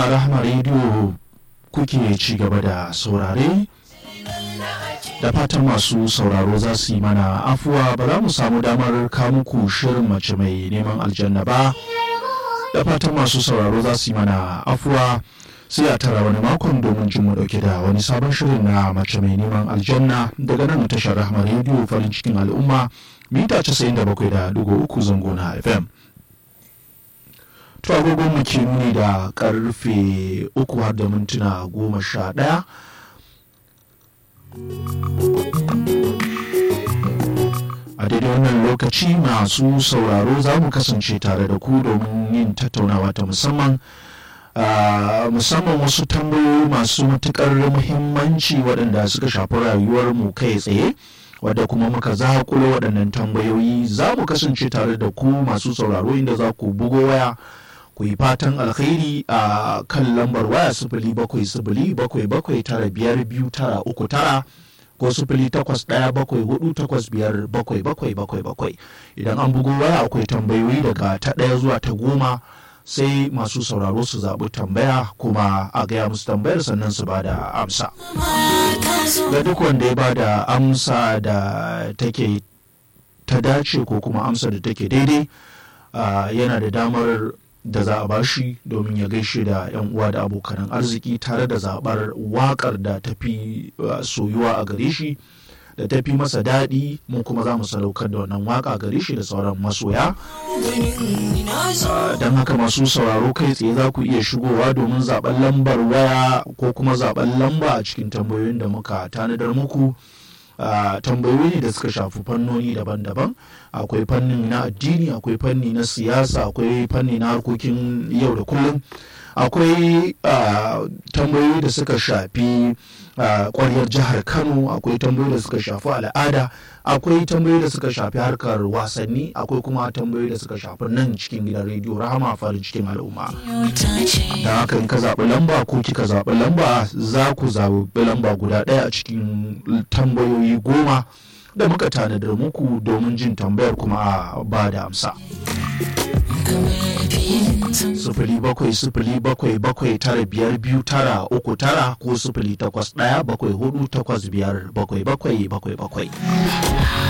rahama rediyo kuke ci gaba da saurare da fatan masu sauraro za su yi mana afuwa ba za mu samu damar kamuku shirin mace mai neman aljanna ba da fatan masu sauraro za su yi mana afuwa sai a tara wani makon domin jin mu dauke da wani sabon shirin na mace mai neman aljanna daga nan tashar rahama rediyo farin cikin al'umma mita 97.3 zango na fm to agogon mu ke nuni da karfe uku har da mintuna goma sha ɗaya a daidai wannan lokaci masu sauraro za mu kasance tare da ku domin yin tattaunawa ta musamman musamman wasu tambayoyi masu matukar muhimmanci waɗanda suka shafi rayuwar mu kai tsaye wadda kuma muka zakulo waɗannan tambayoyi za mu kasance tare da ku masu sauraro inda za ku bugo waya ku yi fatan alkhairi a kan lambar waya sifili bakwai sifili bakwai bakwai tara biyar biyu tara uku tara ko sifili takwas ɗaya bakwai hudu takwas biyar bakwai bakwai bakwai bakwai idan an bugo waya akwai tambayoyi daga ta ɗaya zuwa ta goma sai masu sauraro su zaɓi tambaya kuma a gaya musu tambayar sannan su ba da amsa ga duk wanda ya ba da amsa da take ta dace ko kuma amsa da take daidai yana da damar da za a bashi domin ya gaishe da 'yan uwa da abokanan arziki tare da zaɓar waƙar da tafi soyuwa a gare shi da tafi masa daɗi mun kuma za mu sadaukar da wannan waƙa gare shi da sauran masoya don haka masu sauraro kai tsaye za ku iya shigowa domin zaɓen lambar waya ko kuma zaɓen lamba a cikin tambayoyin da muka tanadar muku Uh, tambayoyi ne da suka shafi fannoni daban-daban akwai fannin na addini akwai fanni na siyasa akwai fanni na harkokin yau da kullum akwai uh, tambayoyi da suka shafi kwaryar uh, jihar kano akwai tambayoyi da suka shafi al'ada akwai tambayoyi da suka shafi harkar wasanni akwai kuma tambayoyi da suka shafi nan cikin gidan rediyo rahama farin cikin al'umma da haka in ka zaɓi lamba ko kika zaɓi lamba za ku zaɓi lamba guda ɗaya a cikin tambayoyi goma da muka tanadar muku domin jin tambayar kuma a ba da amsa. sifili bakwai sifili bakwai bakwai tara biyar biyu tara uku tara ko sifili takwas ɗaya bakwai hudu takwas biyar bakwai bakwai bakwai bakwai